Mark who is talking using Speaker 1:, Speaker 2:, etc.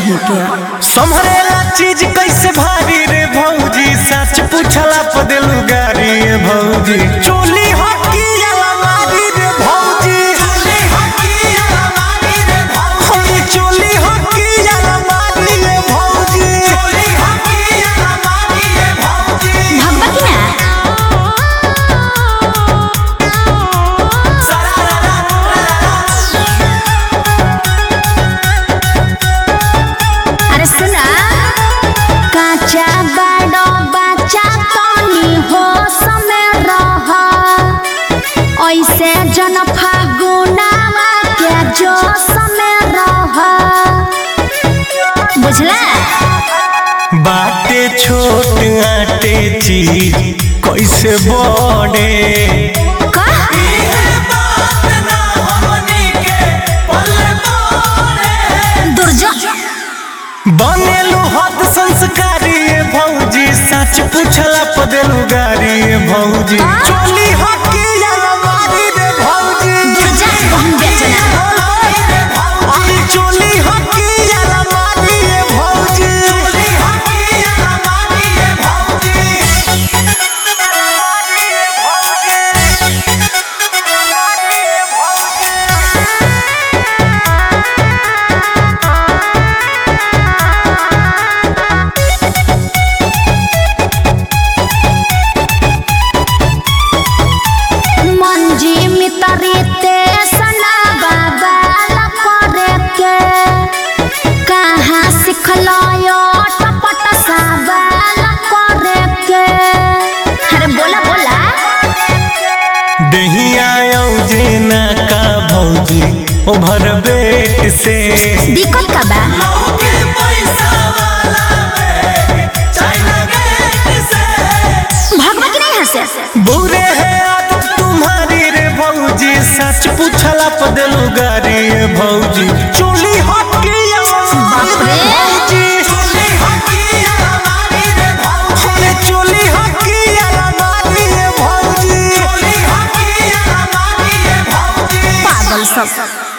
Speaker 1: कहीं के
Speaker 2: संभरेला चीज कैसे भारी रे भौजी सच पूछला प देलू गारी रे भौजी चोली हकी अलमारी रे भौजी चोली हकी अलमारी रे भौजी चोली हकी अलमारी रे भौजी चोली हकी अलमारी रे भौजी
Speaker 1: भगवा की ना अरे सुना काचा बड़ो बच्चा तनी हो समय रह ऐसे जन फागुनावा के जो समय रह बुझला
Speaker 2: बाटे छोट आटे चीज कैसे बड़े
Speaker 1: का दुर्जो
Speaker 2: बनेलू हद संस्कारी रे भौजी सच पूछला प देलू गारी रे भौजी चोली हकी अलमारी रे भौजी
Speaker 1: दुर्जा बहन बेचना
Speaker 2: अरे चोली हकी अलमारी रे भौजी चोली हकी अलमारी रे भौजी
Speaker 1: मंजी मितरीते सना बाबा करे के कहाँ सिखलो यो टपट साबाल करे के अरे बोला बोला
Speaker 2: दहिया औजे ना का भौजी ओभर बेट से
Speaker 1: दिक्कत का बा भगवा की नहीं हंसे
Speaker 2: बुरे है आदत तुम्हारी रे भौजी सच पूछला प देलू गारी रे भौजी चोली हकी
Speaker 1: बाप रे।
Speaker 2: भौजी चोली हकी अलमारी रे भौजी चोली हकी अलमारी रे भौजी चोली हकी अलमारी रे भौजी
Speaker 1: पागल सब